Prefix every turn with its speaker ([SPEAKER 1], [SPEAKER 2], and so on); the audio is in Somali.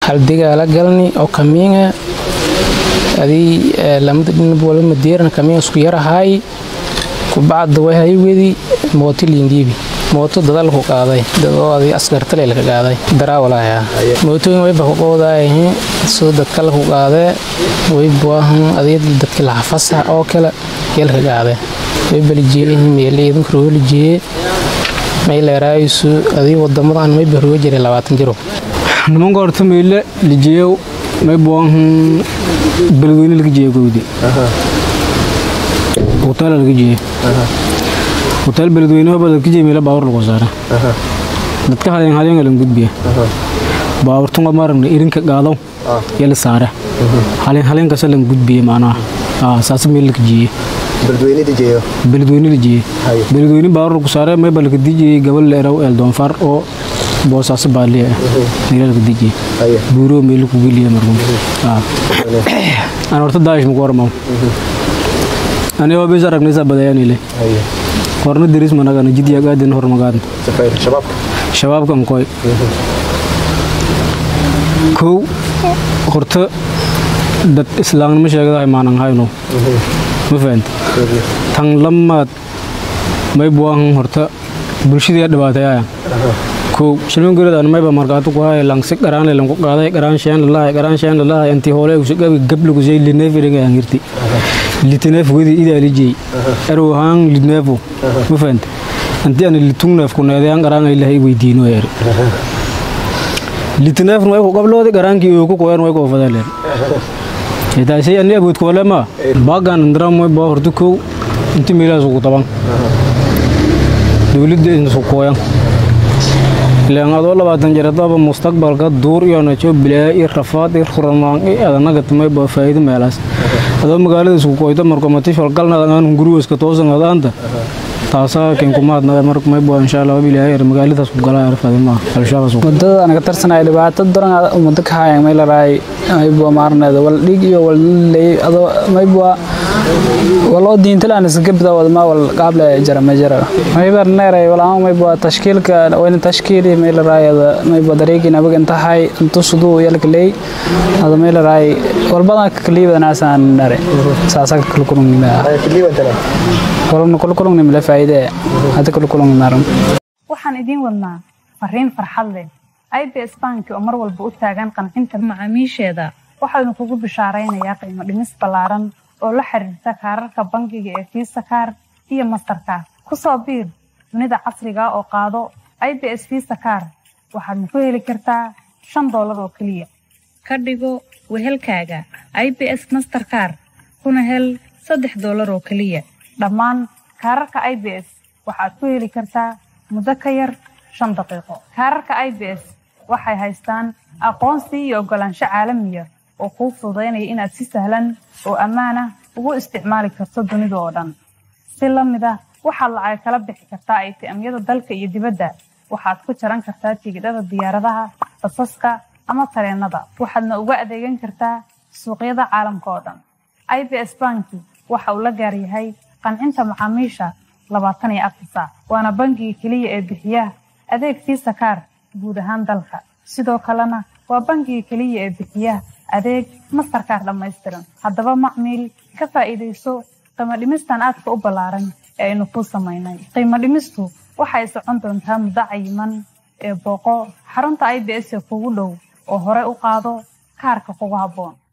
[SPEAKER 1] haldigaala galni oo kamiinga adii lamada dhinab wala madeeran kamiinga isku yarahaay kubacda way haywedi mooto liindiibi mooto dadal ku qaaday dadoo adii askartale laka qaaday daraawalaya mootooyin wayba ku qowdaayahin soo dadkala ku qaadee waybuahan adii dadki laxafasaha oo kale yalka qaadee waybalijeeyahin meeliidinka roolijeeye mayleeraayisu adii wadamadan mayba roga jiray labaatan jiro
[SPEAKER 2] nimanka horta meyle lijeeyow maybuahan beledweyne laga jeeyo gowdi hotel laga jeeyo hotel beledweyne hoba laga jeeyo meela baawur lagu saara dadka haleen haleen lan gudbiya baawurtunga maragna irinka qaadaw yala saara haleen haleen kasa lan gudbiya macnaha saas meel laga jeeyo
[SPEAKER 3] beledweyne dijeeyo
[SPEAKER 2] beledweyne la jeeye beledweyne baawur lagu saara mayba laga dijiyey gabal leeraw eel doonfar oo boosaaso baaliya ah meela laga dijiyey buuroo meel ku geliya markum aan horta daa'ish maku warmaw anigoo bis aragnaysaa badayaanile horna deris managana jidya gaadin hormagaadna shabaabkan koy kow horta dad islaamnimo sheegadahay maanan hayno ma fahanta tan lamaad may buahan horta bulshadii dhibaatayaya kow shilman gurad mayba markaatu ku haya langsi qaraan lanku qaaday qaraan shaan lalahay qaraan shaan lalahay anti hoole usagabi gablagu shay lineef iringa angirti litineef wedi idaalijey erwahaan lineefo ma fahanta anti ana litungneef ku needayaan qaraan ilahay weydiino er litineef way ku qabloodi qaraankii oo ku qoyan way ku fadalen itaasay ani abuud koole ma baagan ndram way baa horta kow inti meelaas ugu taban dowladda insu qoyan ilaan adoo labaatan jaradaba mustaqbalka duur iyo najo bilaa iyo rafaad iyo khuramaan iyo adanaga tamay baa faa'iido meelaas adoo magaalada isku qoyta marko mati falgalna aan guriga toosan adaanta taasaa keen kumaadnada marka may baa insha Allah bilaa yar magaaladaas ku galaa arfadima al-shabaab
[SPEAKER 4] mudada anaga tarsanay dhibaato daran umada ka hayan may la raay ay baa maarnada wal dhig iyo wal leey adoo may baa waloo diintalaan iska bida wadma wal qaable jara ma jara may bar neeray wala may baa tashkiilka wayna tashkiili may la raayada may baa dareegin abaga inta hay intu sudu yalka leey hada may la raay wal badan ka kaliibada naasan nare saasa kala kulungnima walna kala kulungnima la faa'iide hada kala kulungnaran
[SPEAKER 5] waxaan idiin wadnaa fariin farxad leh ibs banki oo mar walba u taagan qancinta macaamiisheeda waxaanu kugu bishaaraynayaa qiimo dhimis ballaaran oo la xiriirta kaararka bangiga ee fiisa kaar iyo mastarkaar ku soo biir dunida casriga oo qaado ibs fiisa kaar waxaadna ku heli kartaa shan doolar oo keliya ka dhigo wehelkaaga ibs masterkaar kuna hel saddex doolar oo keliya dhammaan kaararka ibs waxaad ku heli kartaa muddo ka yar shan daqiiqo kaararka ibs waxay haystaan aqoonsi iyo oggolaansho caalamiya oo kuu fududaynaya inaad si sahlan oo ammaanah ugu isticmaali karto dunida oo dhan si la mid ah waxaad lacag kala bixi kartaa aytiamyada dalka iyo dibadda waxaad ku jaran kartaa tigidhada diyaaradaha basaska ama tareennada waxaadna uga adeegan kartaa suuqyada caalamka oo dhan ibs banki waxa uu la gaar yahay qancinta macaamiisha labaatan iyo afar saac waana bangiga keliya ee bixiya adeeg fiisa kaar guud ahaan dalka sidoo kalena waa bangiga keliya ee bixiya adeeg mastarkaar dhammaystiran haddaba macmiil ka faa'iidayso qiimo dhimistan aadka u ballaaran ee aynu kuu samaynay qiimo dhimistu waxay socon doontaa muddo cayiman ee booqo xarunta i b s ee kugu dhow oo hore u qaado kaarka kugu habboon